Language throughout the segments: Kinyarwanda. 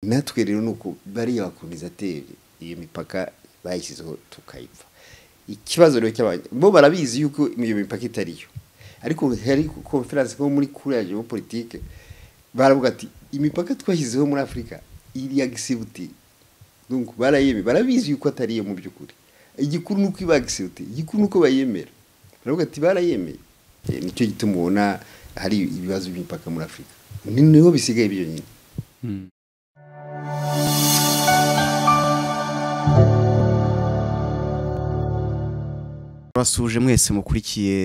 natwe rero ni uku bariya bakonizatere iyo mipaka bayishyizeho tukayipfa ikibazo rero cy'abantu bo barabizi yuko iyo mipaka itariyo ariko hari konferanse nko muri kuriya geopolitike baravuga ati imipaka twashyizeho muri afurika iriya gisibuti barayemera barabizi yuko atari iyo mu by'ukuri igikuru ni uko iba gisibuti igikuru ni uko bayemera baravuga ati barayemeye nicyo gituma ubona hari ibibazo by'imipaka muri afurika niho bisigaye byonyine turasuje mwese mukurikiye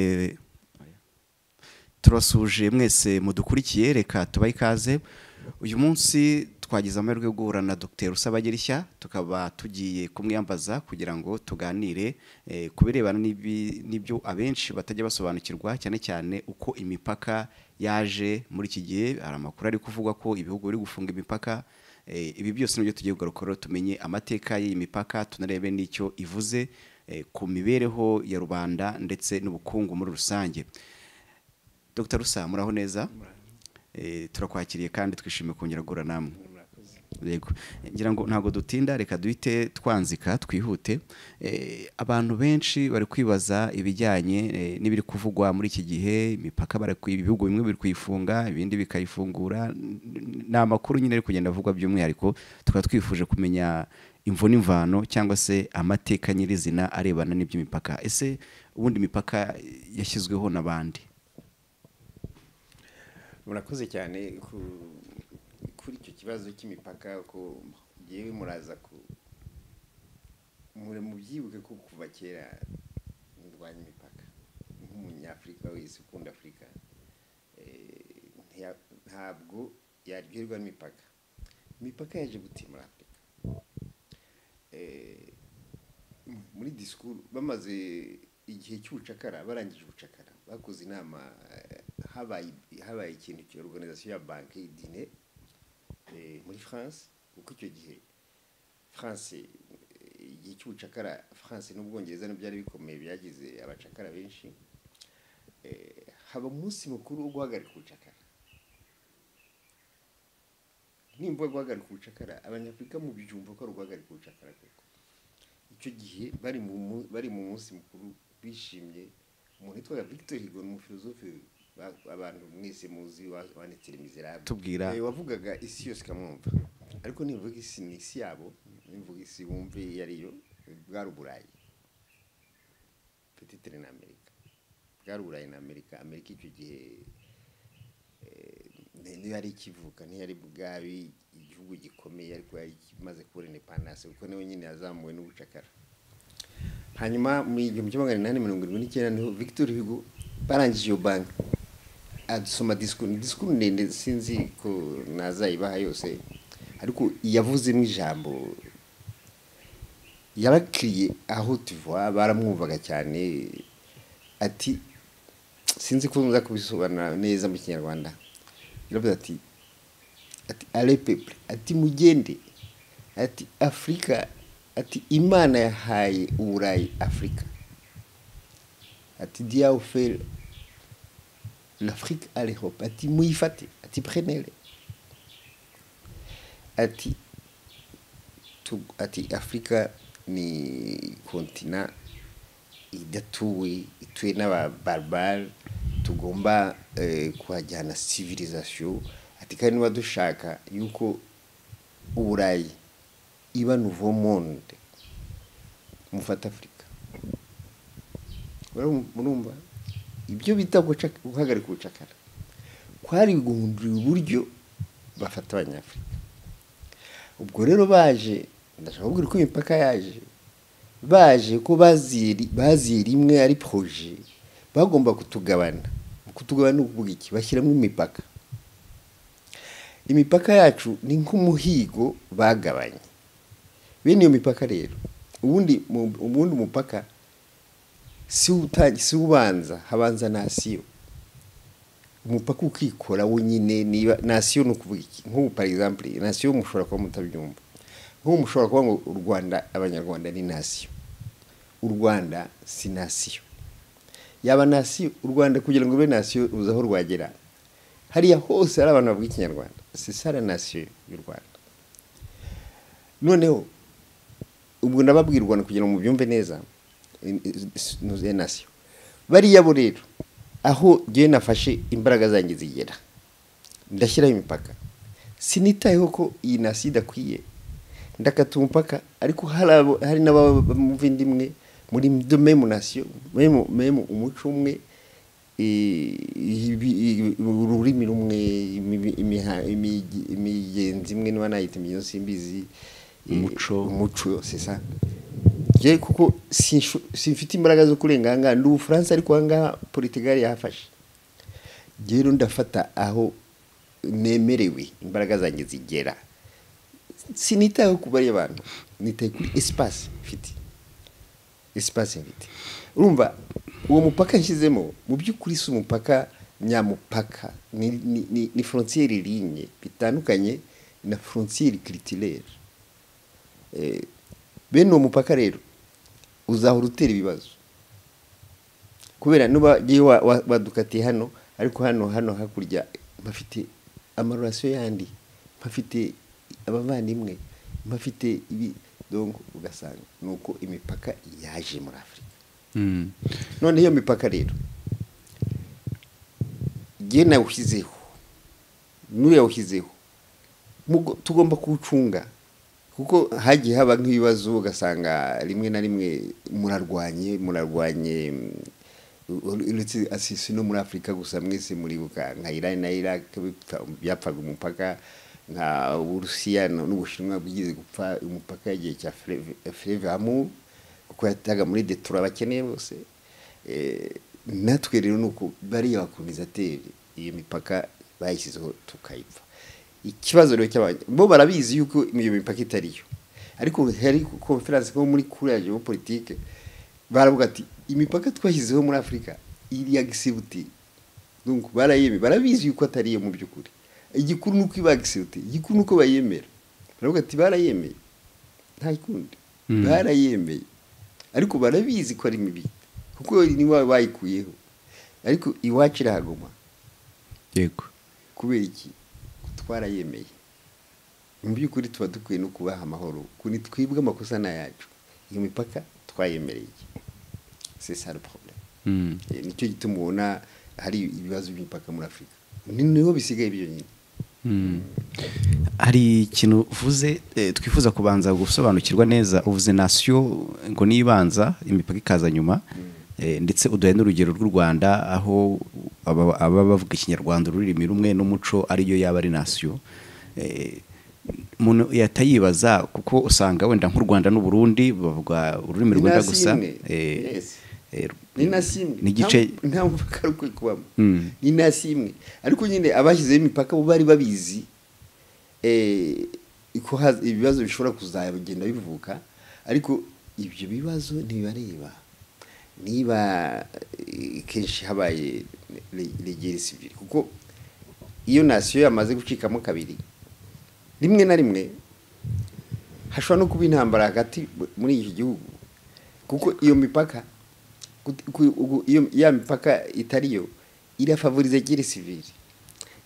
turasuje mwese mudukurikiye reka tubahe ikaze uyu munsi twagize amahirwe yo guhura na dr usabagerishya tukaba tugiye kumwiyambaza kugira ngo tuganire ku birebana n'ibyo abenshi batajya basobanukirwa cyane cyane uko imipaka yaje muri iki gihe hari amakuru ari kuvuga ko ibihugu biri gufunga imipaka ibi byose nibyo tugiye kugarukora tumenye amateka y'iyi mipaka tunarebe n'icyo ivuze ku mibereho ya rubanda ndetse n'ubukungu muri rusange dr rusa muraho neza turakwakiriye kandi twishimiye kongera guhura namwe yego ngira ngo ntabwo dutinda reka duhite twanzika twihute abantu benshi bari kwibaza ibijyanye n'ibiri kuvugwa muri iki gihe imipaka ibihugu bimwe biri kuyifunga ibindi bikayifungura ni amakuru nyine ari kugenda avugwa by'umwihariko tukaba twifuje kumenya imvune imvano cyangwa se amateka nyirizina arebana n'iby'imipaka ese ubundi imipaka yashyizweho n'abandi murakoze cyane kuri icyo kibazo cy'imipaka ko ngewe muraza ku mubyibuke ko kuva kera ndwanya imipaka nk'umunyafurika wese ukunda afurika ntabwo yaryoherwa n'imipaka imipaka yaje gutimura afurika muri disikuru bamaze igihe cy'ubucakara barangije ubucakara bakoze inama habaye ikintu cya organization ya banki y'idine muri france kuko icyo gihe france igihe cy'ubucakara france n'ubwongereza ntibyari bikomeye byagize abacakara benshi haba umunsi mukuru wo guhagarika ubucakara nimba guhagarika ubucakara abanyafurika mu byumva ko ari uguhagarika ubucakara koko icyo gihe bari mu munsi mukuru bishimye umuntu witwaga victor higo ni umufilozofe abantu mwese muzi wanditse mizerable tubwira wavugaga isi yose ikamwumva ariko nivuga isi ni isi yabo nivuga isi bumve iyo ariyo bwari uburayi petitire na amerika bwari uburayi na amerika amerika icyo gihe niyo yari ikivuka ntiyari bwabi igihugu gikomeye ariko yari imaze kubona indepandanse kuko niwe nyine yazamuwe n'ubucakara hanyuma mu gihumbi kimwe magana inani mirongo irindwi n'icyenda niho victor hugo barangije iyo banki adusoma disikuru ni disikuru ndende sinzi ko nazayibaha yose ariko yavuzemo ijambo yabakiriye aho tuva baramwumvaga cyane ati sinzi ko nza kubisobanura neza mu kinyarwanda yaravuze ati ati arepeple ati mugende ati afurika ati imana yahaye uburayi afurika ati diyawu feri l'afurika ari hope ati muyifate ati prenere ati ati afurika ni kontina idatuwe ituwe n'ababarbare tugomba kuhajyana civilisation ati kandi niba dushaka yuko uburayi iba nouveau monde mufata afurika murumva ibyo bita guhagarika ubucakara kwari guhundurira uburyo bafata abanyafurika ubwo rero baje ndashaka kubwira uko imipaka yaje baje ko baziye rimwe ari proje bagomba kutugabana kutugabana ni ukuvuga iki bashyiramo imipaka imipaka yacu ni nk'umuhigo bagabanye bene iyo mipaka rero ubundi ubundi mupaka si ubanza habanza nasiyo umupaka ukikora wenyine niba nasiyo ni ukuvuga iki nk'ubu par exemple nasiyo mushobora kuba mutabyumva nk'ubu mushobora kuba ngo u rwanda abanyarwanda ni nasiyo u rwanda si nasiyo yaba nasiyo u rwanda kugira ngo ube nasiyo ruza aho rwagera hariya hose hari abantu bavuga ikinyarwanda si sara nasiyo y'u rwanda noneho ubwo nababwira u rwanda kugira ngo mubyumve neza inuze nasiyo bariya bo rero aho ngewe nafashe imbaraga zanjye zigera ndashyiraho imipaka sinitayeho ko iyi nasiyo idakwiye ndakata umupaka ariko hari n'abamva indi imwe muri memu nasiyo memu umuco umwe ururimi rumwe imigenzi imwe niba nayita imigenzo simbizi umuco umuco sesa ngewe kuko simfite imbaraga zo kurenga ahangaha ndi ubufaransa ariko ahangaha politigali yahafashe rero ndafata aho nemerewe imbaraga zanjye zigera sinitayeho ku bariya bantu nitaye kuri esipasi mfite esipasi mfite urumva uwo mupaka nshyizemo mu by'ukuri si umupaka nyamupaka ni forontiyeri rinye bitandukanye na forontiyeri kiritirere bene uwo mupaka rero uzahora utera ibibazo kubera niba wadukatiye hano ariko hano hano hakurya mpafite amarorasiyo yandi mpafite abavandimwe mpafite ibi dongo ugasanga ni uko imipaka yaje muri afurika none iyo mipaka rero ngewe nawushyizeho n'uriya wawushyizeho tugomba kuwucunga kuko hagiye haba nk'ibibazo ugasanga rimwe na rimwe murarwanye murarwanye uretse asisi no muri afurika gusa mwese muribuka nka irani na iraq byapfaga umupaka nka uburusiya n'ubushinwa bwigeze gupfa umupaka y'igihe cya fureve hamu kuko yataga muri detura abakeneye bose natwe rero ni uko bariya bakomeza atera iyo mipaka bayishyizeho tukayipfa ikibazo rero cy'abantu bo barabizi yuko iyo mipaka itariyo ariko hari konferanse nko muri kuriya geopolitike baravuga ati imipaka twashyizeho muri afurika iriya gisibuti barayemera barabizi yuko atariyo mu by'ukuri igikuru ni uko iba gisibuti igikuru ni uko bayemera baravuga ati barayemeye nta kundi barayemeye ariko barabizi ko ari mibi kuko niba bayikuyeho ariko iwacu irahaguma yego kubera iki twarayemeye mu by'ukuri tuba dukwiye no kubaha amahoro kuri twibwe amakosa ni ayacu iyo mipaka twayemereye c'est ça le problème nicyo gituma ubona hari ibibazo by'imipaka muri afurika niho bisigaye byonyine hari ikintu uvuze twifuza kubanza gusobanukirwa neza uvuze nasiyo ngo nibanza imipaka ikaza nyuma ndetse uduhe n'urugero rw'u rwanda aho ababa bavuga ikinyarwanda ururimi rumwe n'umuco ariyo yaba ari nasiyo umuntu yatayibaza kuko usanga wenda nk'u rwanda n'uburundi bavuga ururimi rwenda gusa ni nasi imwe nta mupaka ukwiye kubamo ni nasi imwe ariko nyine abashyizeho imipaka bo bari babizi ibibazo bishobora kuzagenda bivuka ariko ibyo bibazo ntibibareba niba kenshi habaye regere sivire kuko iyo nasiyo yamaze gucikamo kabiri rimwe na rimwe hashobora no kuba intambara hagati muri iki gihugu kuko iyo mipaka ya mipaka itariyo irafavoriza gere sivire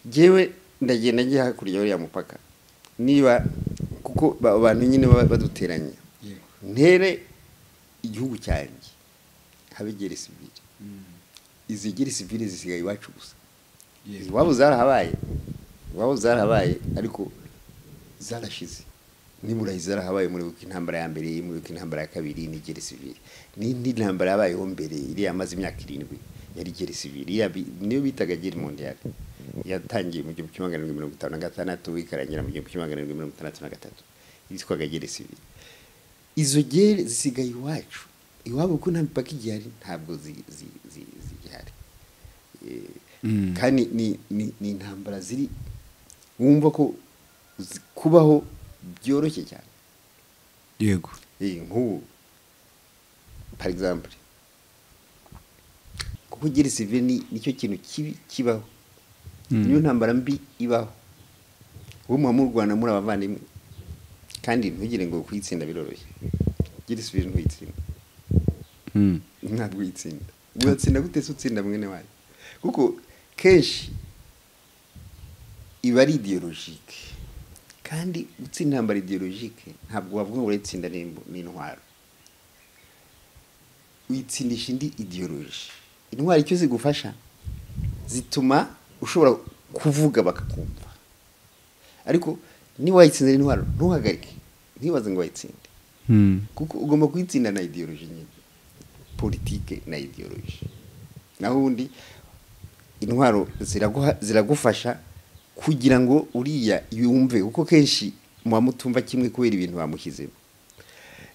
ngewe ndagenda njya hakurya y'uriya mupaka niba kuko abantu nyine baba baduteranya ntere igihugu cyanjye habe gere sivire izi gere sivire zisigaye iwacu gusa iwabo zarahabaye iwabo zarahabaye ariko zarashize nimurayi zarahabaye muribuka intambara ya mbere muribuka intambara ya kabiri ni gere sivire n'intambara yabayeho mbere iriya amaze imyaka irindwi yari gere sivire niyo bitaga gere mondiyali yatangiye mu gihumbi kimwe magana arindwi mirongo itanu na gatandatu ikarangira mu gihumbi kimwe magana arindwi mirongo itandatu na gatatu yitwaga gere sivire izo gere zisigaye iwacu iwabo ko nta mipaka igihari ntabwo zigihari kandi ni intambara ziri wumva ko kubaho byoroshye cyane yego nk'ubu par exemple kuko gere sivire nicyo kintu kibi kibaho niyo ntambara mbi ibaho wowe muba mu rwanda muri abavandimwe kandi ntugire ngo kuyitsinda biroroshye gere sivire ntuyitsinda ntabwo uyitsinda uyatsinda gute se utsinda mwene wayo kuko kenshi iba ari idiyologike kandi gutsinda intambara ideologike ntabwo wavuga ngo uratsinda n'intwaro witsindisha indi ideoloji intwaro icyo zigufasha zituma ushobora kuvuga bakakumva ariko niba wayitsinze intwaro ntuhagarike ntibaze ngo wayitsinde kuko ugomba kuyitsinda na ideoloji nyine politike na ideoloji naho ubundi intwaro ziragufasha kugira ngo uriya yumve kuko kenshi muba mutumva kimwe kubera ibintu bamushyizemo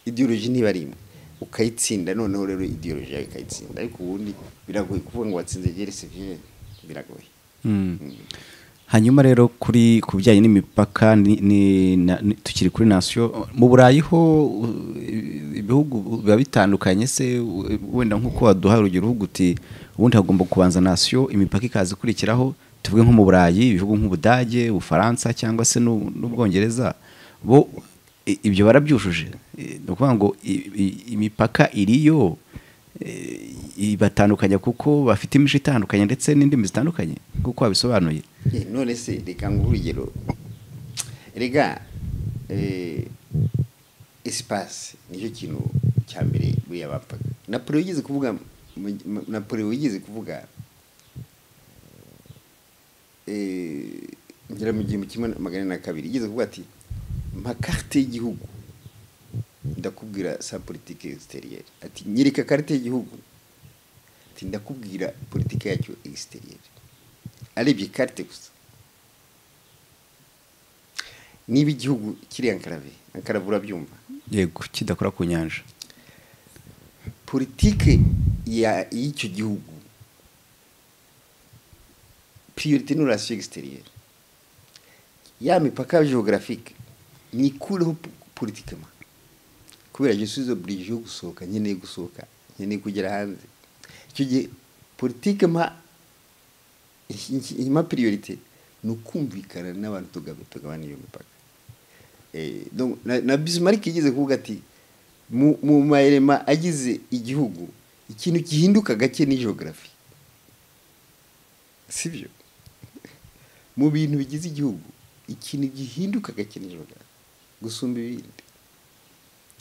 ideoloji ntiba ari imwe ukayitsinda noneho rero ideoloji yawe ikayitsinda ariko ubundi biragoye kuvuga ngo watsinze gere sevire biragoye hanyuma rero kuri ku bijyanye n'imipaka ni- ni- na- ni- tukiri kuri nasiyo mu burayi ho uh, ibihugu biba bitandukanye se u- wenda nk'uko waduha urugero uvuga uti ubundi hagomba kubanza nasiyo imipaka ikaza ikurikiraho tuvuge nko mu burayi ibihugu nk'ubudage ubufaransa cyangwa se n'u- n'ubwongereza bo i- ibyo barabyujuje Eh, ni ukuvuga ngo i- i- imipaka iriyo eh, ibatandukanya kuko bafite imico itandukanye ndetse n'indimi zitandukanye nk'uko wabisobanuye Eh, none se reka nguhe urugero rega eh, esipasi nicyo kintu cya mbere buriya bapfaga napoli yigeze kuvuga mu- mu- napoli yigeze kuvuga eh, ngera mu gihumbi kimwe magana na kabiri yigeze kuvuga ati makarite y'igihugu ndakubwira sa politike exiteriyeri ati nyereka karite y'igihugu ati ndakubwira politike yacyo exiteriyeri arebye karite gusa niba igihugu kiri ankarave ankarave urabyumva yego kidakora ku nyanja politike ya- y'icyo gihugu priorite ni relation extérieure ya mipaka geographique nyikureho politikema kubera je suis obligé yo gusohoka nkeneye gusohoka nkeneye kugera hanze icyo gihe politike mpa impa priorite ni ukumvikana n'abantu tuga- tugabana iyo mipaka Eh, donc, na, na Bismarck yigeze kuvuga ati mu, mu maelema agize igihugu ikintu gihinduka gake ni geography sibyo mu bintu bigize igihugu ikintu gihinduka gake ni geography gusumba ibindi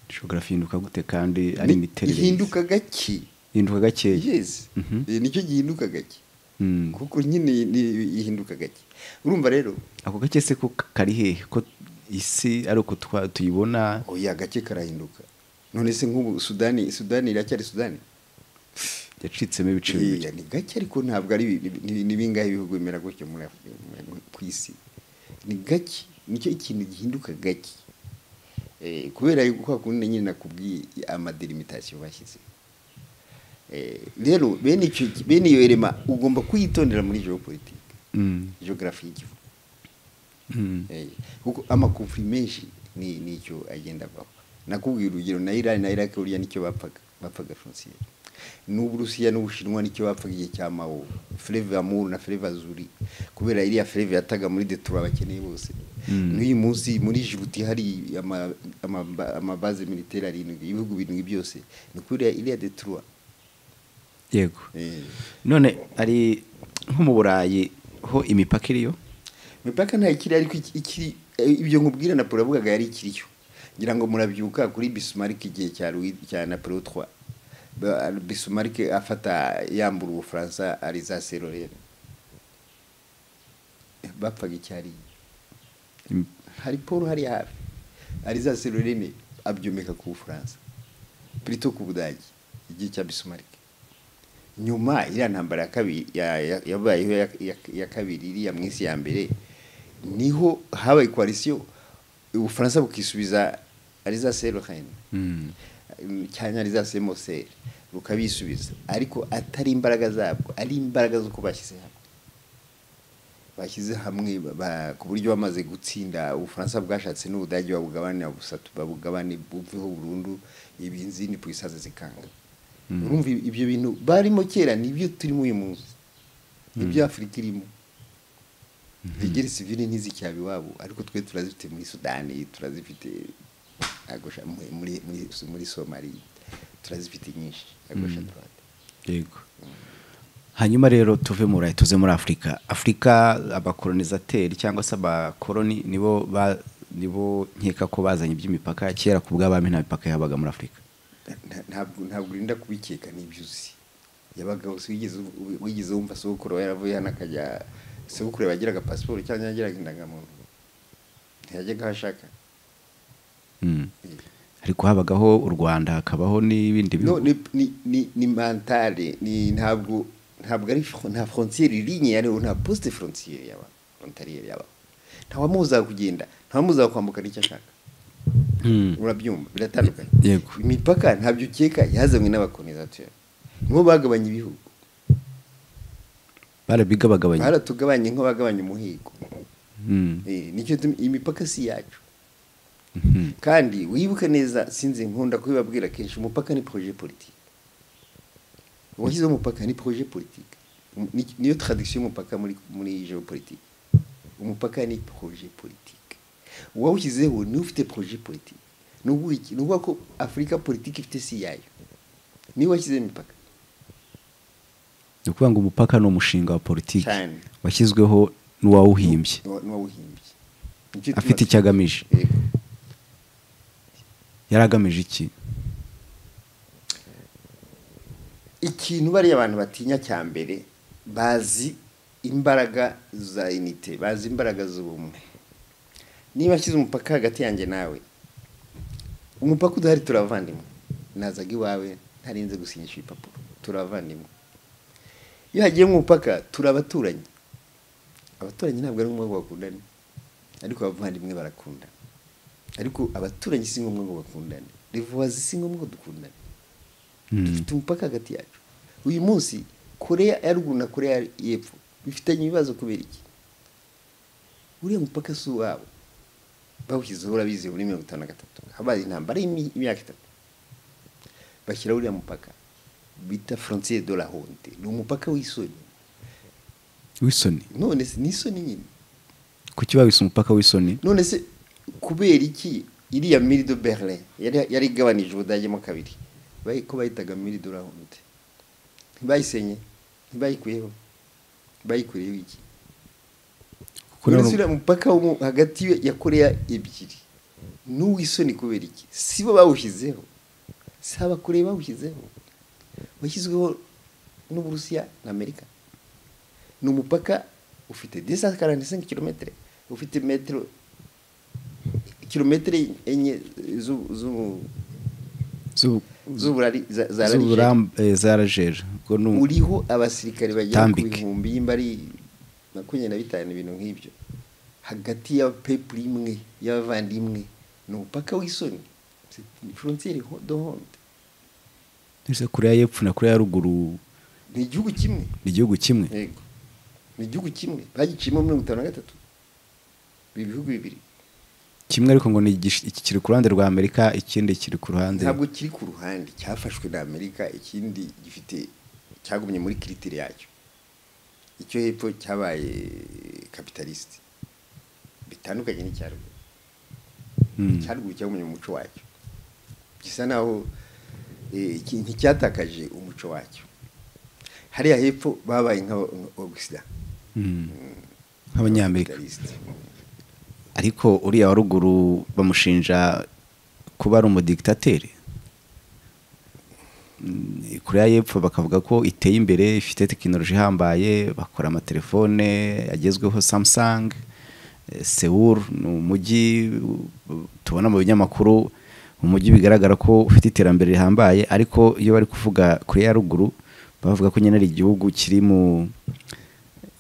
geografi ihinduka gute kandi ari Ni- imiterere ihinduka gake ihinduka gakeya yes Mhm. Eh, nicyo gihinduka gake Mm. kuko nyine ni- ihinduka gake urumva rero ako gake se ko kari hehe ko isi ari uko twa- tuyibona oya gake karahinduka none se nk'ubu sudani sudani iracyari sudani yacitsemo ibice bibiri Iya, ni gake ariko ntabwo ari bi- ni- ni bingahe ibihugu bimera gutyo muri Af- muri- ku isi ni gake nicyo ikintu gihinduka gake Eh, kubera yuko kwa kundi nyine nakubwiye amadelimitasiyo bashyize rero bene icyo bene iyo rema ugomba kuyitondera muri geopolitike Mm. geography y'igihugu Mm. Eh, kuko amakonfuri menshi ni nicyo agenda avaho nakubwira urugero na irani na iraki buriya nicyo bapfaga bapfaga jenoside n'uburusiya n'ubushinwa nicyo bapfaga igihe cya mao fleve amour na fleve azuri kubera iriya fleve yataga muri detura abakeneye bose Mm. n'uyu munsi muri jibuti hari ama- ama- amabaze militaire arindwi ibihugu birindwi byose ni kubera iriya detura yego Eh, none ari nko mu burayi ho imipaka iriyo imipaka ntayo ikiri ariko iki- ikiri eh, ibyo nkubwira na yavugaga yari ikiriyo ngira ngo murabyuka kuri bisumarike igihe cya Louis cya napolo 3 Ba- bisumarike afata yambura ubufaransa ariza serorere bapfaga icyariye Im- hari paul hariya hafi ariza serorere abyomeka ku bufaransa plito ku budage igihe cya bisumarike nyuma iriya ntambara ya kabiri ya- ya- yabayeho ya- ya- ya kabiri iriya mu isi ya mbere niho habaye koalisiyo ubufaransa bukisubiza ariza serorere Mm. cyane ari za semoseri rukabisubiza ariko atari imbaraga zabwo ari imbaraga z'uko bashyize hamwe bashyize hamwe ba- ba- ku buryo bamaze gutsinda ubufaransa bwashatse n'ubudage babugabane busatu babugabane buveho burundu ibinzindi ku isazi zikanga Mm. urumva ibi- ibyo bintu barimo kera nibyo turimo uyu munsi nibyo afurika irimo regere sivile ntizicyaba iwabo ariko twe turazifite muri sudani turazifite agosha muri, muri, muri, muri somaliya turazifite nyinshi agosha Mm. droite yego hanyuma rero tuve mu burayi tuze muri afurika afurika abakolonizateri cyangwa se abakoloni nibo ba- nibo nkeka ko bazanye iby'imipaka kera ku bw'abami nta mipaka yabaga muri afurika nta- ntabwo ntabwo urinda kubikeka n'ibyo uzi yabaga gusa wigeze ubu- wigeze wumva sogokuru we yaravuye hano akajya sogokuru yagiraga pasiporo cyangwa yagiraga indangamuntu ntiyajyaga aho ashaka Mm. ariko habagaho u rwanda hakabaho n'ibindi no bihugu ni ni ni, ni mentale ni ntabwo ntabwo ari fro- nta frontiere irinye yariho nta poste frontiere yaba frontalier yaba nta wamuzaga kugenda nta wamuzaga kwambuka n'icyo ashaka Mm. urabyumva biratandukanye Yego. imipaka ntabyo ukeka yazanywe n'abakolonizateri nibo bagabanya ibihugu barabigabagabanya baratugabanye nk'aho bagabanya umuhigo Mm. Eh, nicyo tumi- imipaka si iyacu Mhm. kandi wibuke neza sinzi nkunda kubibabwira kenshi umupaka ni projet politique washyizeho umupaka ni projet politique Um- ni- niyo tradition y'umupaka muri muri geopolitique umupaka ni projet politique uwawushyizeho niwe ufite projet politique ni ukuvuga iki? ni ukuvuga ko afurika politiki ifite si yayo niwe washyizeho imipaka ni ukuvuga ngo umupaka ni umushinga wa politiki Cyane. washyizweho n'uwawuhimbye N'uwa- n'uwawuhimbye Nicyo afite tuba- icyo agamije Yego. yari agamije iki ikintu bariya abantu batinya cya mbere bazi imbaraga za inite bazi imbaraga z'ubumwe niba ashyize umupaka hagati yanjye nawe umupaka udahari turavandimwe nazaga iwawe ntarinze gusinyisha ibipapuro turavandimwe iyo hagiye umupaka turabaturanyi abaturanyi ntabwo ari ngombwa ngo bakundane ariko abavandimwe barakundana ariko abaturanyi si ngombwa ngo bakundane revuwazi si ngombwa ngo dukundane Mm. dufite umupaka hagati yacu uyu munsi koreya ya ruguru na koreya y'epfo bifitanye ibibazo kubera iki uriya mupaka si uwabo bawushyizeho urabizi muri mirongo itanu na gatatu habaye intambara y'imi- y'imyaka itatu bashyiraho uriya mupaka bita frontiere de la honte ni umupaka w'isoni w'isoni none se ni isoni nyine kuki babise umupaka w'isoni none se kubera iki iriya miri de berlin yari yari igabanije ubudagemo kabiri bayi- ko bayitaga miri de la honte ntibayisenye ntibayikuyeho bayikuyeho iki Kuko none none- se uriya mupaka wo mu- hagati ya- ya koreya ebyiri n'uwisoni kubera iki si bo bawushyizeho si abakoreya bawushyizeho washyizweho n'uburusiya na amerika ni umupaka ufite 245 kilometero ufite metero kilometero enye zu- zu- Zu- z'uburari za za radiyo z'uburam- eh, za rajeri ubwo ni u- uriho abasirikare bagera ku Tambik. bihumbi y'imba ari makumyabiri na bitanu ibintu nk'ibyo hagati y'abapepuru imwe y'abavandimwe ni umupaka w'isoni frontiere do honte Ese koreya y'epfo na koreya ya ruguru ni igihugu kimwe ni igihugu kimwe yego ni igihugu kimwe bagiciyemo mirongo itanu na gatatu ibi bihugu bibiri kimwe ariko ngo ni igish- iki kiri ku ruhande rwa amerika ikindi kiri ku ruhande ntabwo kiri ku ruhande cyafashwe na amerika ikindi gifite cyagumye muri kiritire yacyo icyo hepfo cyabaye kapitalisite bitandukanye n'icya ruguru Mm. icya ruguru cyagumye mu muco wacyo gisa naho eh, iki- nticyatakaje umuco wacyo hariya hepfo babaye nk'abogusida Mm. nk'abanyamerika kapitalisite ariko uriya wa ruguru bamushinja kuba ari umudigitateri Mm, koreya y'epfo bakavuga ko iteye imbere ifite tekinoloji ihambaye bakora amatelefone agezweho samsung eh, seoul ni umujyi uh, tubona mu binyamakuru umujyi bigaragara ko ufite iterambere rihambaye ariko iyo bari kuvuga koreya ya ruguru bavuga ko nyine ari igihugu kiri mu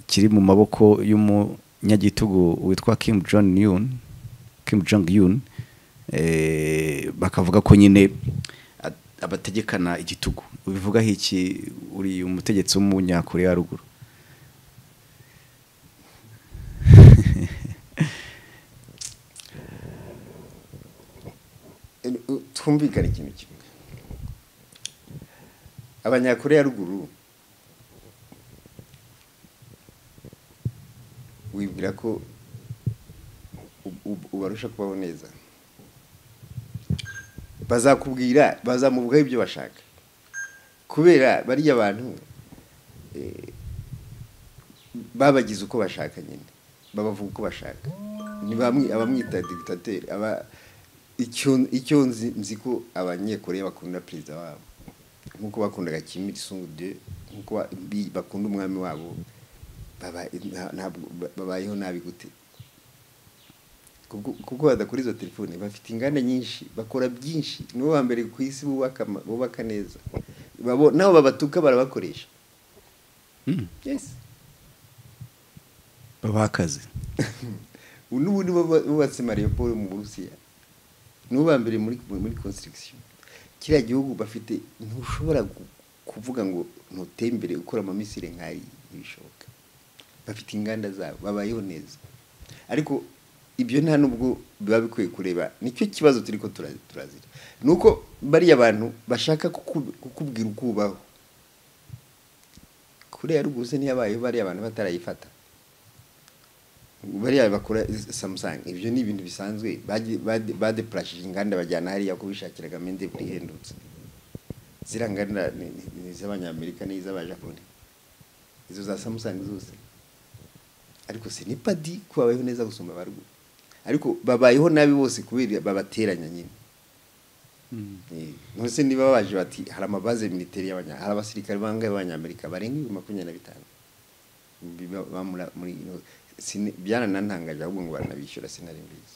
kiri mu maboko y'umunyagitugu witwa Kim Jong Un Kim Jong Un eh, bakavuga ko nyine a- abategekana igitugu bivugaho iki uri umutegetsi w'umunyakoreya ya ruguru twumvikane ikintu kimwe abanyakore ya ruguru wibwira ko u- u- ubarusha kubaho neza bazakubwira bazamuvugaho ibyo bashaka kubera bariya bantu eh, babagize uko bashaka nyine babavuga uko bashaka ni bamwe abamwita digitateri aba icyo icyo nzi nzi ko abanyekoreya bakunda perezida wabo nk'uko bakundaga Kim Il Sung de nk'uko ba- bi- bakunda umwami wabo baba- nta- ntabwo ba- babayeho nabi gute Kubwo- kuko badakora izo telefone bafite inganda nyinshi bakora byinshi nibo ba mbere ku isi bubaka ama- bubaka neza Babo- nabo babatuka barabakoresha Mm. yes babaha akazi ubu n'ubundi buba- bubatse mariyoporo mu burusiya nibo ba mbere muri muri constriction kiriya gihugu bafite ntushobora gu- kuvuga ngo ntuteye imbere ukora amamisire nk'ayi ntibishoboka bafite inganda zabo babayeho neza ariko ibyo nta n'ubwo biba bikwiye kureba nicyo kibazo turi ko tura- turazira ni uko bariya bantu bashaka kuku- kukubwira uko ubaho koreya ya ruguru se ntiyabayeho bariya bantu batarayifata bariya bakora samusanga ibyo ni ibintu bisanzwe bagiye- bade- badepurashije inganda bajyana hariya ko bishakiraga mende buri ihendutse ziriya nganda ni ni- ni iz'abanyamerika n'iz'abajapani izo za samusanga zose ariko se ni padi ko babayeho neza gusumba abaruguru ariko babayeho nabi bose kubera babateranya nyine Eh, nonese niba baje bati hari amabaze militeri y'abanya hari abasirikare bangahe b'abanyamerika barenga ibihumbi makumyabiri na bitanu Biba- bamura- muri ino- sini- byaranantangaje ahubwo ngo baranabishyura sinari mbizi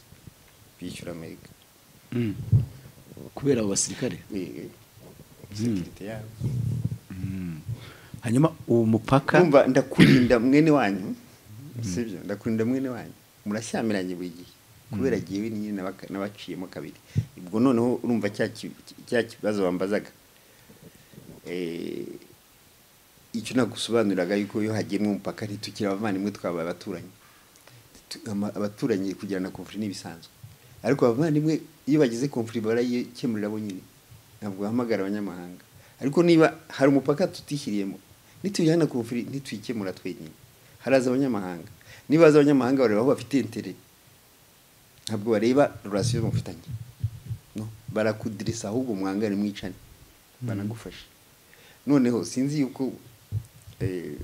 bishyura amerika Mm. kubera abo basirikare Eh, eh, sekirite yabo hanyuma uwo mupaka kumva ndakurinda mwene wanyu sibyo ndakurinda mwene wanyu murashyamiranye buri gihe kubera gihe nyine n'abaka- n'abaciyemo kabiri ubwo noneho urumva cya ki- cya kibazo bambazaga Eh, icyo nagusobanuriraga yuko iyo hagenwe umupaka ntitukira abavandimwe twabaye abaturanyi Tu- ama- abaturanyi kugirana konfuri n'ibisanzwe ariko abavandimwe iyo bagize konfuri barayikemurira bo nyine ntabwo bahamagara abanyamahanga ariko niba hari umupaka tutishyiriyemo nitujyana konfuri ntituyikemura twenyine haraza abanyamahanga niba haza abanyamahanga bareba aho bafite intere ntabwo bareba rurasiyo mufitanye no barakudirisa ahubwo mwangane mwicane banagufasha noneho sinzi yuko eh,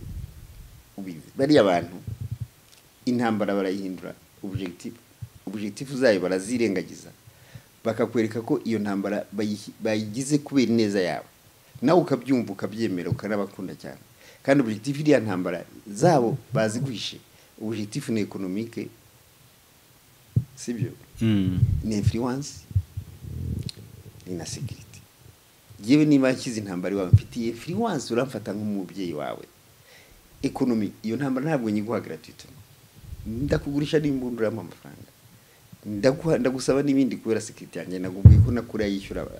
ubizi bariya bantu intambara barayihindura objective objective zayo barazirengagiza bakakwereka ko iyo ntambara bayihi- bayigize kubera ineza yabo nawe ukabyumva ukabyemera ukanabakunda cyane kandi objective iriya ntambara zabo baziguhishe objective ni economique sibyo Mm. ni influence ni na security yewe niba yashyize intambara iwawe mfitiye influence uramfata nk'umubyeyi wawe economy iyo ntambara ntabwo nyiguha gratuitement ndakugurisha n'imbunduramo amafaranga ndaguha ndagusaba n'ibindi kubera security yanjye nagubwiye ko nakura yishyura uh,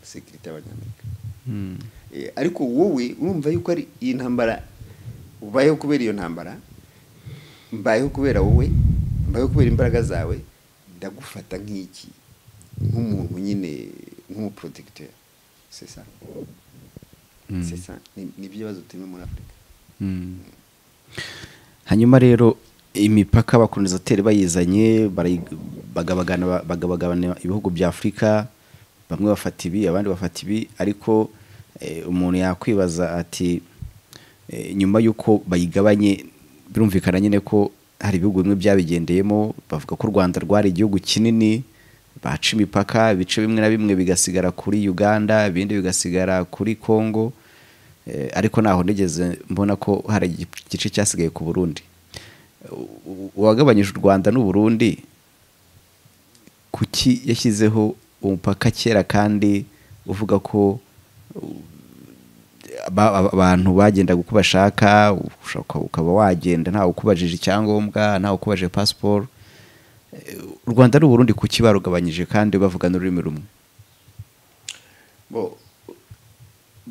security y'abanyamerika Mm. Eh, ariko wowe urumva yuko ari iyi ntambara ubayeho kubera iyo ntambara mbayeho kubera wowe mbayeho kubera imbaraga zawe ndagufata nk'iki nk'umuntu nyine nk'umuprotegiteri sesa Mm. sesa ni ni ibibazo turimo muri afurika Mm. hanyuma rero imipaka abakolonisateri bayizanye barayi- bagabagana- bagabagabana ibihugu bya afurika bamwe bafata ibi abandi bafata ibi ariko eh, umuntu yakwibaza ati eh, nyuma y'uko bayigabanye birumvikana nyine ko hari ibihugu bimwe byabigendeyemo bavuga ko u rwanda rwari igihugu kinini baca imipaka ibice bimwe na bimwe bigasigara kuri uganda ibindi bigasigara kuri congo Eh, ariko naho nigeze mbona ko hari igi- igice cyasigaye ku burundi U- u- uwagabanyije u rwanda n'u burundi kuki yashyizeho umupaka kera kandi uvuga ko u- ba- ba- abantu bagendaga uko bashaka ushaka ukaba wagenda ntawe ukubajije icyangombwa ntawe ukubajije pasiporo Eh, u rwanda n'u burundi kuki barugabanyije kandi bavuga n'ururimi rumwe bo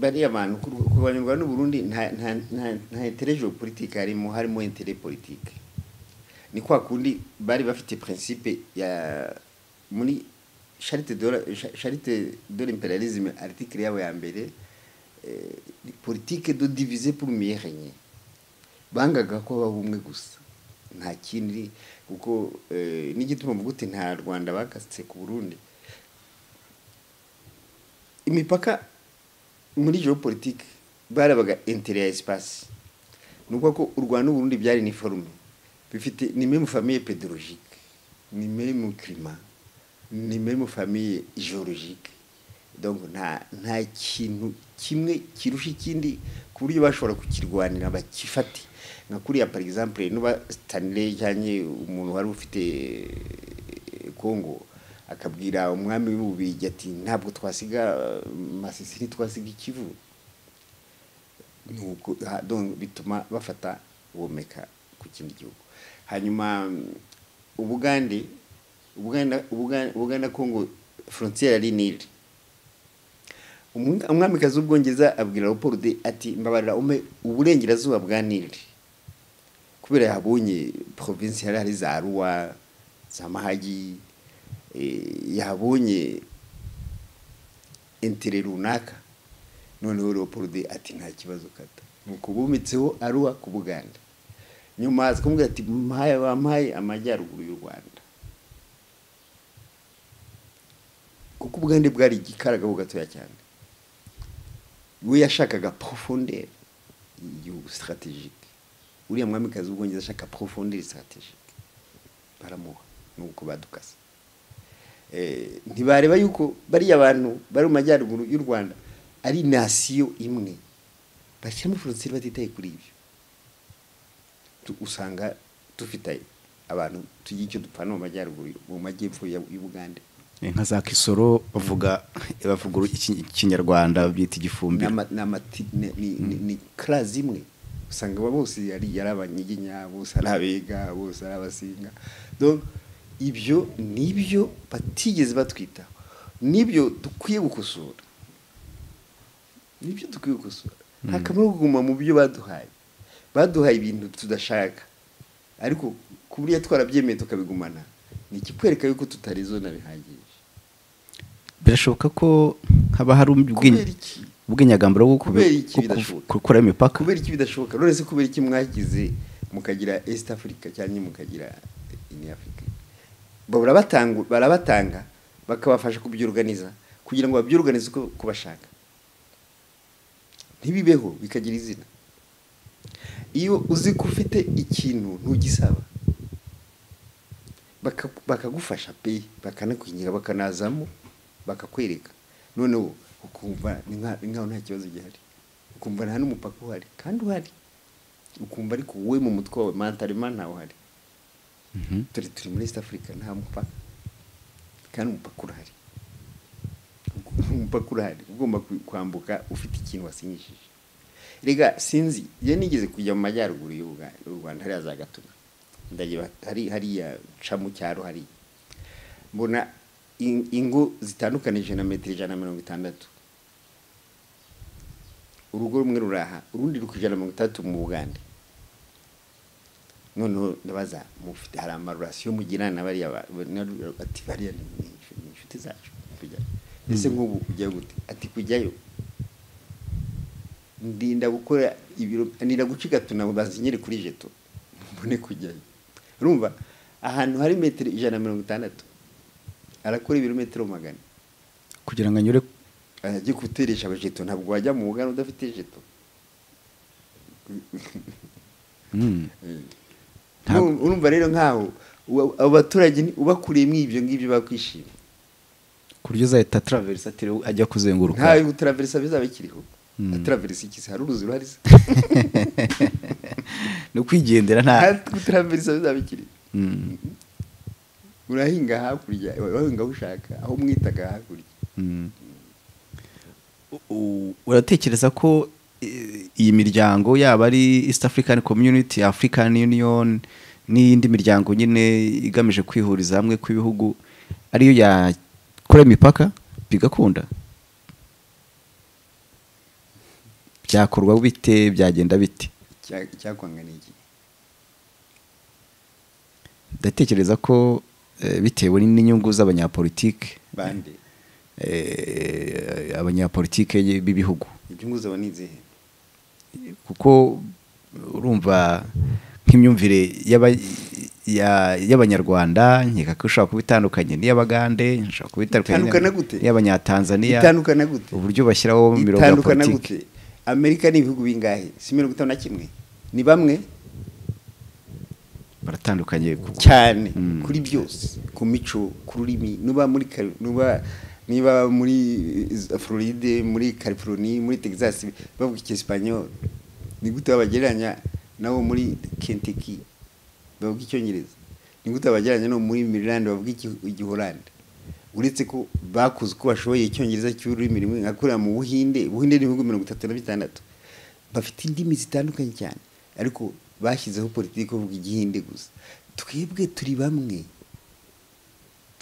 bariya bantu kubanyurwa n'uburundi nta nta nta- nta intereje politike harimo harimo intere politike ni kwa kundi bari bafite principe ya muri charite de la- cha- charite de l'imperialisme article yabo ya mbere eh, politique de diviser pour mieux régner bangaga ko baba ubumwe gusa nta kindi kuko eh, n'igituma mvuga uti nta rwanda bakatse ku burundi imipaka muri geopolitike barabaga intere ya esipasi ni ukuvuga ko u rwanda n'uburundi byari iniforume bifite ni muri famiye pedologike ni muri mu kirima ni muri mu famiye jorojike nta nta kintu kimwe kirusha ikindi ku buryo bashobora kukirwanira bakifate nka kuriya par exemple nuba sitanire cyangwa umuntu wari ufite kongo akabwira umwami w'ububirigi ati ntabwo twasiga masisi ntitwasiga ikivu nuko ha- donc bituma bafata bomeka ku kindi gihugu hanyuma mm, ubugande Ubuganda- Ubuganda- ubuganda kongo frontiere ari nili Umwe- umwamikazi w'ubwongereza abwira leopold ati mbabarira ume uburengerazuba bwa nili kubera yahabonye provinsi yari ari za ruwa za mahagi eh, yahabonye intere runaka noneho leopold ati nta kibazo kata nuko bumitseho aruwa ku buganda nyuma aza kumubwira ati mpaye bampaye amajyaruguru y'u rwanda kuko ubugande bwari igikaragabo gatoya cyane we yashakaga profondere y'igihugu strategique uriya mwamikazi w'ubwongereza ashaka profondere strategique baramuha nuko badukase Eh, ntibareba yuko bariya bantu bari mu majyaruguru y'u rwanda ari nasiyo imwe bashyiramo frontiere batitaye kuri ibyo Tu- usanga dufite abantu tugira icyo dupfana mu majyaruguru y'u- mu majyepfo ya- y'ubugande inka za kisoro bavuga bavuga iki- ikinyarwanda byita igifumbiro N'ama- n'amati- ni- ni- ni ni class imwe usanga aba bose yari yari abanyiginya bose ari abega bose ari abasinga donc ibyo nibyo batigeze batwitaho nibyo dukwiye gukosora nibyo dukwiye gukosora nta kamaro ko kuguma mu byo baduhaye baduhaye ibintu tudashaka ariko ku buryo twarabyemeye tukabigumana ni ikikwereka yuko tutarizona bihagije birashoboka ko haba hari ubwenge- kubera iki ubwenyagamburo bwo Kubera iki kubi- bidashoboka? ku- gukuraho imipaka kubera iki bidashoboka none se kubera iki mwagize mukagira east africa cyangwa mukagira ini africa babura batangu- barabatanga bakabafasha kubyoruganiza kugira ngo babyoruganize uko uko bashaka ntibibeho bikagira izina iyo uzi ko ufite ikintu ntugisaba baka- bakagufasha pe bakanakwingira bakanazamo bakakwereka noneho ukumva ni nka- ni nkaho nta kibazo gihari ukumva nta n'umupaka uhari kandi uhari ukumva ariko wowe mu mutwe wawe mantarema ntawe uhari Mhm. turi turi muri east africa nta mupaka kandi umupaka urahari umupaka urahari ugomba ku- kwambuka ufite ikintu wasinyishije rega sinzi iyo nigeze kujya mu majyaruguru y'u Buga- y'u rwanda hariya za gatuna ndageba hari hariya ca mu cyaro hariya mbona in- ingo zitandukanije na metero ijana na mirongo itandatu urugo rumwe ruraha urundi ruri ku ijana na mirongo itandatu mu bugande noneho ndabaza mufite hari amarurasiyo mugirana na bariya ba- na- ati bariya ni ni inshu- ni inshuti zacu kujyayo ese nk'ubu ujyayo gute ati kujyayo ndinda gukora ibiro ndinda guca igatuna ngo banzinyere kuri jeto mbone kujyayo urumva ahantu hari metero ijana na mirongo itandatu arakora ibirometero magana kugira ngo anyure ajye guteresha abajeto ntabwo wajya mu bugana udafite jeto Mm. Ntabwo- Ntabwo- urumva rero nkaho uba- abo baturage ni- ubakuriyemo ibyo ngibyo bakwishima ku buryo uzahita taraverisa atiriwe ajya kuzenguruka ntayo gutaraverisa bizaba bikiriho Mm. ataraverisa iki se hari uruzi ruhari se ni ukwigendera nta gutaraverisa bizaba bikiriho Mm. urahinga hakurya urahinga aho ushaka aho mwitaga hakurya Mm. U- u- uratekereza ko eh, iyi miryango yaba ari east african community african union n'iyindi miryango nyine igamije kwihuriza hamwe kw'ibihugu ariyo yakora imipaka bigakunda byakorwa bite byagenda bite Icya- icyakwanga ni iki ndatekereza ko eh, bitewe n'inyungu z'abanyapolitike bande eh, abanyapolitike b'ibihugu ibyo nguzaba ni izihe kuko urumva nk'imyumvire y'aba- ya- y'abanyarwanda nkeka ko ishobora kuba itandukanye n'iy'abagande ishobora kuba Itandukana itandukanye gute? n'iy'abanyatanzaniya itandukana gute uburyo bashyiraho mu mirongo ya itandukana politiki gute amerika ni ibihugu bingahe si mirongo itanu na kimwe ni bamwe baratandukanye kuko cyane kuri byose ku mico ku rurimi nuba muri Cali- nuba niba muri eh, Floride muri California muri Texas bavuga icyesipanyol ni gute babagereranya nabo muri Kentucky bavuga icyongereza ni gute babagereranya no muri Maryland bavuga iki- igihorande uretse ko bakuze uko bashoboye icyongereza cy'ururimi rimwe nka kuriya mu Buhinde Ubuhinde ni ibihugu mirongo itatu na bitandatu bafite indimi zitandukanye cyane ariko bashyizeho politiki yo kuvuga igihinde gusa twebwe turi bamwe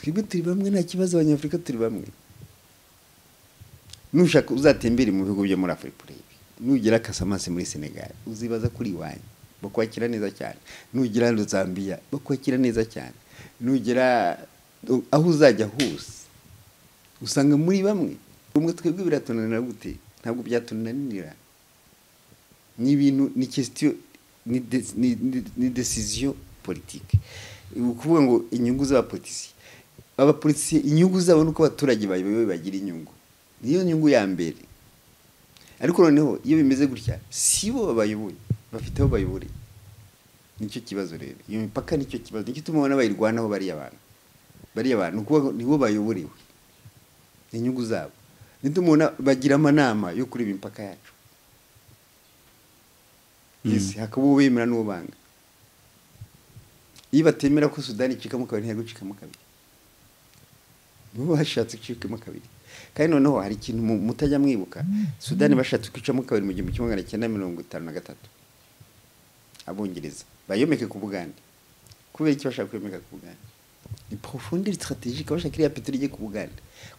twebwe turi bamwe nta kibazo abanyafurika turi bamwe nushaka uzatembere mu bihugu byo muri afurika urebe nugera kasamase muri senegali uzibaza kuri iwanyu bakwakira neza cyane nugera zambia bakwakira neza cyane nugera aho uzajya hose usanga muri bamwe ubwo twebwe biratunanira gute ntabwo byatunanira ni ibintu ni kesitiyo ni de- ni- ni- ni desiziyo politike ni ukuvuga ngo inyungu z'abapolitisiye abapolitisiye inyungu zabo ni uko abaturage bayobowe bagira inyungu niyo nyungu ya mbere ariko noneho iyo bimeze gutya si bo babayoboye bafite aho bayoboreye nicyo kibazo rero iyo mipaka nicyo kibazo nicyo ituma abana bayirwanaho bariya bantu bariya bantu ni ukuvuga ngo nibo bayoborewe inyungu zabo nicyo mubona bagira amanama yo kuri iyi mipaka yacu Yes, hakaba uwo bemera n'uwo banga iyo batemera ko sudani icikamo kabiri ntiyago icikamo kabiri nibo bashatse icikamo kabiri kandi noneho hari ikintu mu- mutajya mwibuka sudani bashatse kwicamo kabiri mu gihumbi kimwe magana cyenda mirongo itanu na gatatu abongereza bayomeke ku bugande kubera iki bashaka kuyomeka ku bugande ni profondeur stratégique bashaka iriya petero igiye ku bugande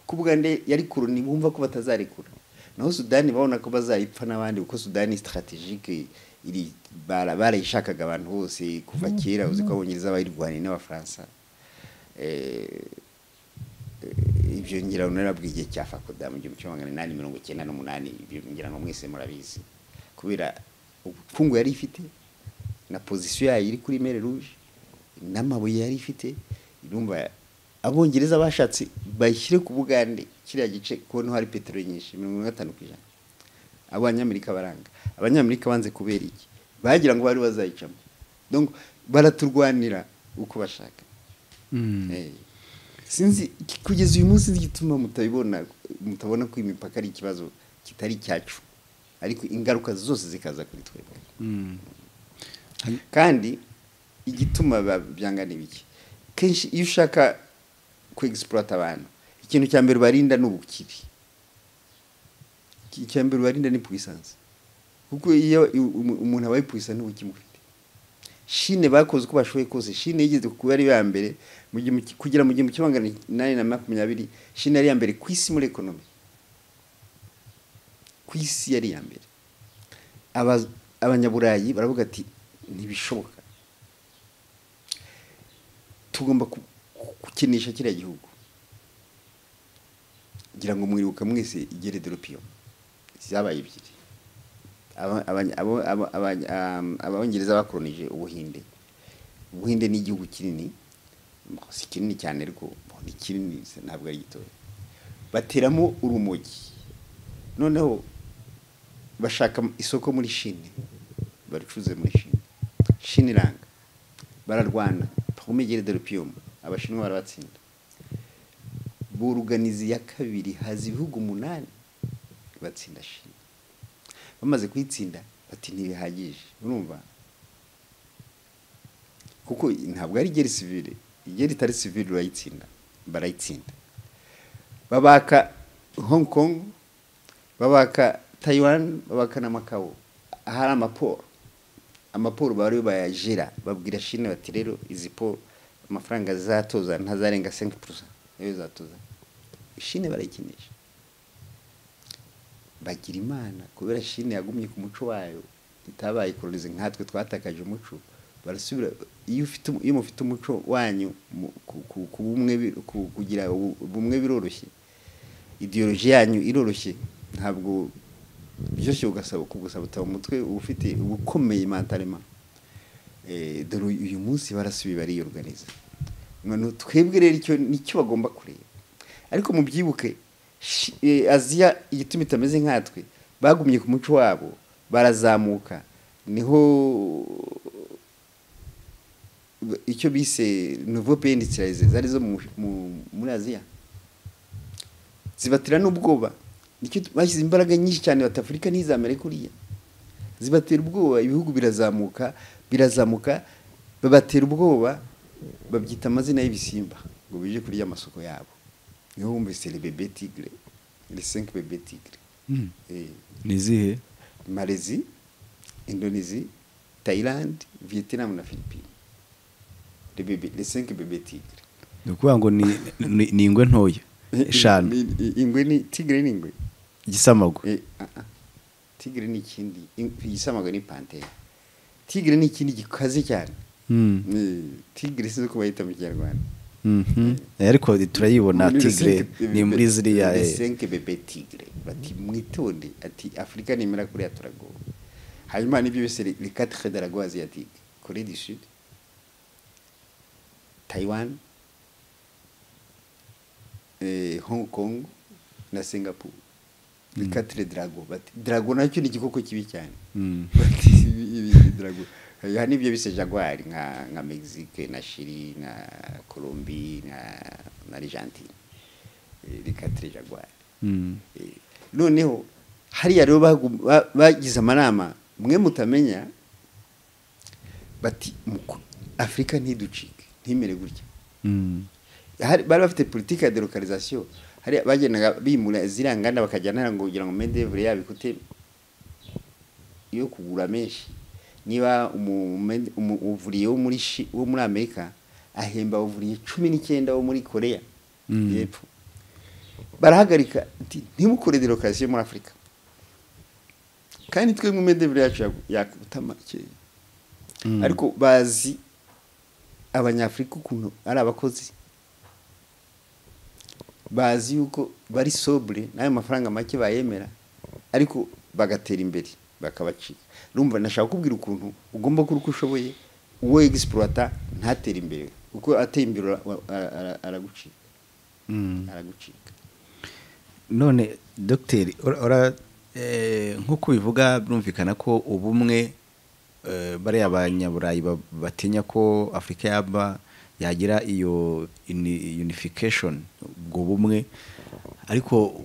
kuko ubugande yari koroni bumva ko batazarekura naho sudani babona ko bazayipfa n'abandi kuko sudani stratégique iri bara- barayishakaga abantu bose kuva kera uzi ko abongereza bayirwaniye n'abafaransa Eh, eh, ibyo ngira ngo narabwiye igihe cya fakoda mu gihumbi kimwe magana inani mirongo icyenda n'umunani ibyo ngira ngo mwese murabizi kubera ubukungu yari ifite na pozisiyo yayo iri kuri mere ruje n'amabuye yari ifite irumva abongereza bashatse bayishyire ku bugande kiriya gice kubona hari peteroli nyinshi mirongo ine na gatanu ku ijana abanyamerika baranga abanyamerika banze kubera iki bagira ngo bari bazayicamo donc baraturwanira uko bashaka Mm. Eh, sinzi ki- kugeza uyu munsi sinzi igituma mutabibona mutabona ko imipaka ari ikibazo kitari cyacu ariko ingaruka zose zikaza kuri twebwe Mm. kandi igituma ba- byangana ibiki kenshi iyo ushaka kwegisipurata abantu ikintu cya mbere ubarinda ni ubukire Iki- icya mbere ubarinda ni puwisansi kuko iyo i- umu- umuntu abaye puwisansi ukimufite shine bakoze uko bashoboye kose shine yigeze kuba ari iya mbere mu gihumbi ki- kugera mu gihumbi kimwe magana inani na makumyabiri shine yari iya mbere ku isi muri ekonomi ku isi yari iya mbere Aba- abanyaburayi baravuga ati ntibishoboka tugomba ku- ku- gukinisha kiriya gihugu ngira ngo mwibuka mwese igere doropiyo zabaye ebyiri Aba- abanya- abo- abo- abanya- am, abongereza bakoronije ubuhinde ubuhinde ni igihugu kinini si kinini cyane ariko ni kinini se ntabwo ari gitoya bateramo urumogi noneho bashaka isoko muri shine baricuruza muri shine shine iranga bararwana pomegere de rupium abashinwa barabatsinda buruganizi ya kabiri haza ibihugu umunani batsinda shine bamaze kuyitsinda bati ntibihagije urumva kuko ntabwo ari igeri sivire igeri itari sivire urayitsinda barayitsinda babaka hong kong babaka taiwan babaka na makawo hari amaporo amaporo bari bayajira babwira shine bati rero izi poro amafaranga zizatoza ntazarenga 5% niyo zizatoza shine barayikinisha bagira imana kubera shine yagumye ku muco wayo itabaye kolonize nkatwe twatakaje umuco barasubira iyo ufite iyo mufite umuco wanyu mu- ku- ku- ku bumwe bi- ku- kugira ubu- ubumwe biroroshye ideoloji yanyu iroroshye ntabwo byoroshye ugasaba kugusabuta mu mutwe uba ufite uba ukomeye mantarema Eh, dore uyu munsi barasubiye bariyoruganiza noneho twebwe rero icyo nicyo bagomba kureba ariko mubyibuke shi- eh, aziya igituma itameze nkatwe bagumye ku muco wabo barazamuka niho icyo bise nouveau pays industrialisé zari zo mu- mu- muri aziya zibatera n'ubwoba nicyo tu- bashyize imbaraga nyinshi cyane bati afurika ntizamere kuriya zibatera ubwoba ibihugu birazamuka birazamuka babatera ubwoba babyita amazina y'ibisimba ngo bije kurya amasoko yabo niho wumvise le bebe tigre le 5 bebe tigre Mm. eh ni izihe Malaisie, Indonésie, Thaïlande, Vietnam na Philippines. Les, bébés, les cinq bébés tigres. ni ukuvuga ngo ni- ni- ni ingwe ntoya eshanu I- i- Ingwe ni tigre ni ingwe. igisamagwe Eh, ah, ah. Tigre ni ikindi in- igisamagwe ni panthère. Tigre ni ikindi gikaze cyane. Mm. Ni- Tigre sinzi uko bayita mu kinyarwanda. Mhm. Eh, ariko turayibona Muri les tigre cinq ni bébés- muri ziriya les eh, cinq bébés tigre. Bati mwitonde ati Afrika nimera kuriya turagowe. Hanyuma nibyo bise les les quatre de la Goa asiatique. Corée du Sud. Taiwan, eh, Hong Kong na Singapore. Ni quatre drago. Bati drago nacyo ni igikoko kibi cyane. Mm. Bati ibi- ibi ni drago. Ya nibyo bise jaguar nka nka Mexique na Chili na Colombie na na Argentine. Eh, Ni quatre jaguar. Mm. Eh, Noneho hariya rero bagu- ba- bagize amanama mwe mutamenya bati muku- Afrika ntiducike ntimere gutya Mm. hari bari bafite politiki ya delocalisation hari bagendaga bimura ziriya nganda bakajyana ngo kugira ngo medevure yabo ikute yo kugura menshi niba umu- umu- umu- umuvuriye wo muri Shi- wo muri amerika ahemba abavuriye cumi n'icyenda wo muri korea Mm. y'epfo barahagarika ati ntimukore delocalisation muri afurika kandi twebwe medevure yacu yagu- yakutama kera Mm. ariko bazi abanyafurika ukuntu ari abakozi bazi yuko bari sobure n'ayo mafaranga make bayemera ariko bagatera imbere bakabacika rumva nashaka kubwira ukuntu ugomba gukora uko ushoboye uwo egisipuwata ntatere imbere kuko ateye imbere ara- ara- ara- aragucika Mm. aragucika none dogiteri ora- ora, eh, nk'uko ubivuga birumvikana ko ubumwe eh, bariya abanyaburayi ba- batinya ko afurika yaba yagira iyo uni- unification ubwo bumwe ariko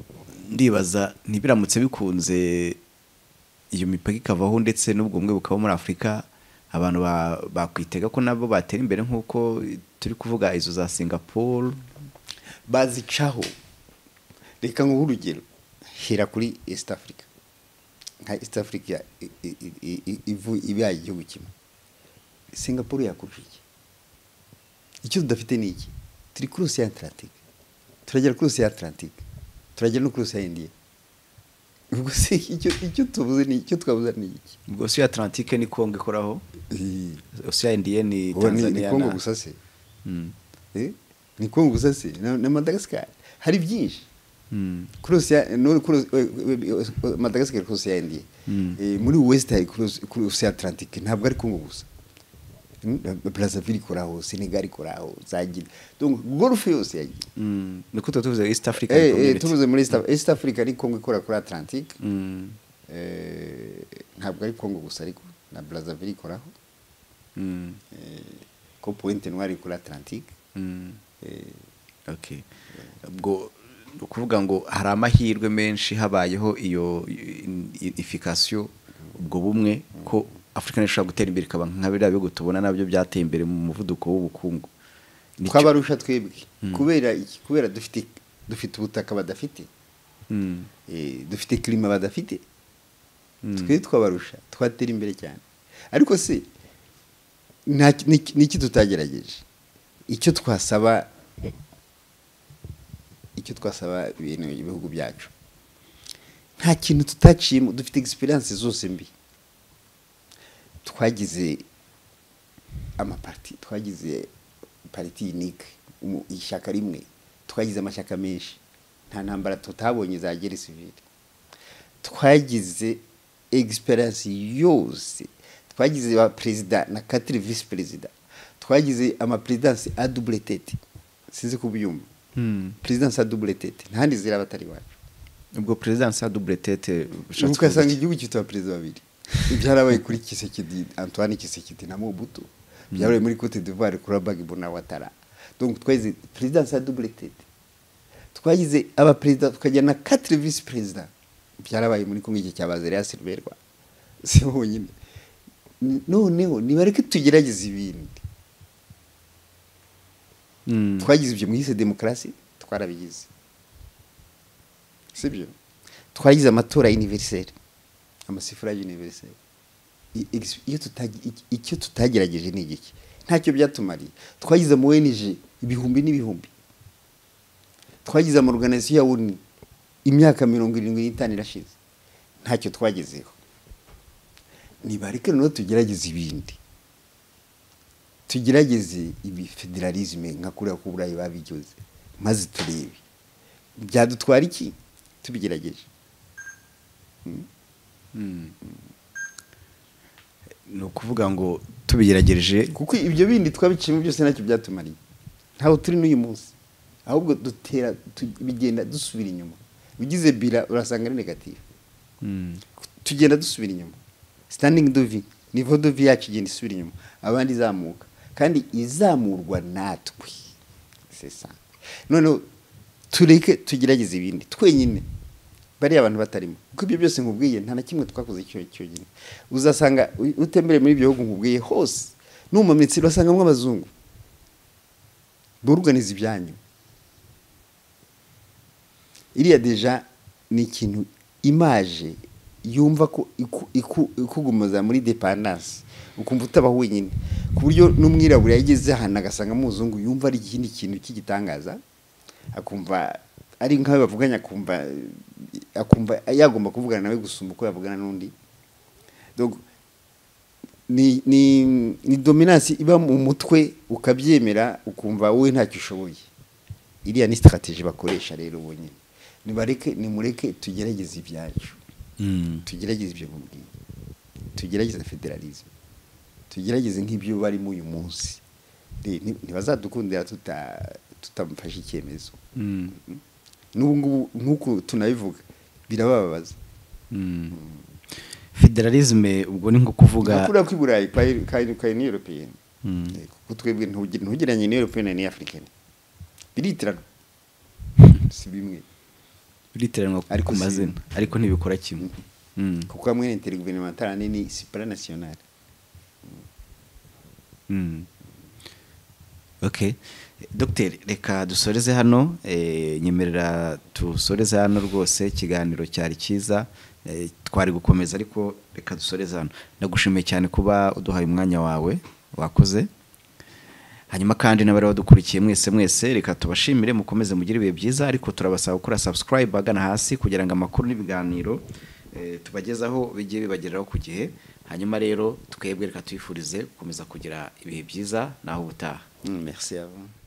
ndibaza ntibiramutse bikunze iyo mipaka ikavaho ndetse n'ubwo bumwe bukaba muri afurika abantu ba- bakwitega ko nabo batera imbere nk'uko turi kuvuga izo za singapore bazicaho reka nk'ubu urugero hera kuri east africa nka east africa i- i- i- i- ivu- ibaye igihugu kimwe singapore yakurusha iki icyo tudafite ni iki turi kuri ocean atlantic turagera kuri ocean atlantic turagera no kuri ocean india ubwo se icyo icyo tuvuze ni icyo twavuze ni iki ubwo si atlantique ni kongo ikoraho Eh, Oceania indiye ni ubu ni- ni Tanzania kongo na- gusa se Mm. Eh, ni kongo gusa se na na madagascar hari byinshi Mm. kurusi ya no kurusi Madagascar kurusi ya India Mm. Eh, muri West hari kurusi kurusi Atlantique ntabwo ari Congo gusa Mm, na- Brazzaville koraho Senegal koraho zagira donc golf yose yagira Mm. niko tuba tuvuze east africa eh eh, Community. tuvuze muri East, East Africa ni Congo ikora kuri Atlantique Mm. eh ntabwo ari Congo gusa ariko na Brazzaville koraho Mm. eh ko Pointe Noire kuri Atlantique Mm. eh okay ubwo ni ukuvuga ngo hari amahirwe menshi habayeho iyo ifikasiyo ubwo bumwe ko afurika niyo ishobora gutera imbere ikaba nka biriya bihugu tubona nabyo byateye imbere mu muvuduko w'ubukungu Nicyo- twabarusha twebwe Mm. kubera iki kubera dufite dufite ubutaka badafite Mm. Eh, dufite kirima badafite Mm. twe twabarusha twatera imbere cyane ariko se nta ki- ni iki- ni iki tutagerageje icyo twasaba icyo twasaba ibintu ibihugu byacu nta kintu tutaciyemo dufite egisperiyanse zose mbi twagize amaparti twagize pariti yunike ishyaka rimwe twagize amashyaka menshi nta ntambara tutabonye za gere sivire twagize egisperiyanse yose twagize ba perezida na katiri visi perezida twagize amaperezidansi adubure tete sinzi ko ubyumva Mm. perezidansi adubure tete ntahandi ziri abatari iwacu ubwo president sa double tete ushatse ubu ugasanga kuvuga iki? igihugu gifite abaperezida babiri byarabaye kuri kisekedi antoine kisekedi na mobutu byabaye muri cote d'ivoire kuri abag bonawatara donc twagize president sa doubleted twagize abaperezida tukagira na quatre vice president byarabaye muri kumwe iki cyabaze rya silverwa si honyine noneho nibareke tugerageza ibindi Mm. twagize ibyo mwise demokarasi twarabigize sibyo twagize amatora universelle amasifura universelle I- ex- iyo tutagi- iki- icyo tutagerageje ni igiki ntacyo byatumariye twagize mu ONG ibihumbi n'ibihumbi twagize ama organization ya UN imyaka mirongo irindwi n'itanu irashize ntacyo twagezeho nibareke noneho tugerageze ibindi tugerageze ibi federalisme nka kuriya ku burayi babigeze maze turebe byadutwara iki tubigerageje ni ukuvuga ngo tubigeragereje kuko ibyo bindi twabiciyemo byose ntacyo byatumariye ntabwo turi n'uyu munsi ahubwo dutera tu- bigenda dusubira inyuma ugize bira urasanga ari negative Mm. tugenda dusubira inyuma standing dovi nivo dovi yacu igenda isubira inyuma abandi izamuka kandi izamurwa natwe C'est ça. noneho tureke tugerageze ibindi twenyine bariya abantu batarimo kuko ibyo byose nkubwiye nta na kimwe twakoze cyo- cyonyine uzasanga u- utembereye muri ibyo bihugu nkubwiye hose n'umumitsi urasangamo abazungu buruganiza ibyanyu iriya deja ni ikintu imaje yumva ko iku- iku- ikugumaza muri depandanse ukumva utaba wenyine ku buryo n'umwirabura yageze ahantu agasanga muzungu yumva ari ikindi kintu cy'igitangaza akumva ari nk'ayo bavuganye akumva akumva yagomba kuvugana nawe gusumba uko yavugana n'undi Donc, ni ni ni dominance iba mu mutwe ukabyemera ukumva wowe ntacyo ushoboye iriya ni strategy bakoresha rero bonyine nibareke nimureke tugerageze ibyacu Mm. tugerageze ibyo mubwiye tugerageze federalism tugerageze nk'ibyo barimo uyu munsi Ni- ni- ntibazadukundira tuta tutamufashe icyemezo Mm. n'ubu ngubu nk'uku tunabivuga birabababaza Mm. federalisme ubwo ni nko kuvuga nakuriya ko i burayi kari ni europeyeni Mm. kuko twebwe ntugi- ntugereranye ni europeyeni ni africaine biritirana si bimwe uritiranwa Ariko ku si- mazina ariko ntibikora kimwe Mm. kuko hamwe ni interguverinmentale nini supranationale Mm. ok dogiteri reka dusoreze hano eh, nyemerera dusoreze hano rwose ikiganiro cyari cyiza eh, twari gukomeza ariko reka dusoreze hano ndagushimiye cyane kuba uduhaye umwanya wawe wakoze hanyuma kandi n'abari badukurikiye mwese mwese reka tubashimire mukomeze mugire ibihe byiza ariko turabasaba gukora subscribe agana hasi kugira ngo amakuru n'ibiganiro eh, tubagezaho bijye bibageraho ku gihe hanyuma rero twebwe reka tuyifurize gukomeza kugira ibihe byiza naho ubutaha Mm, merci à vous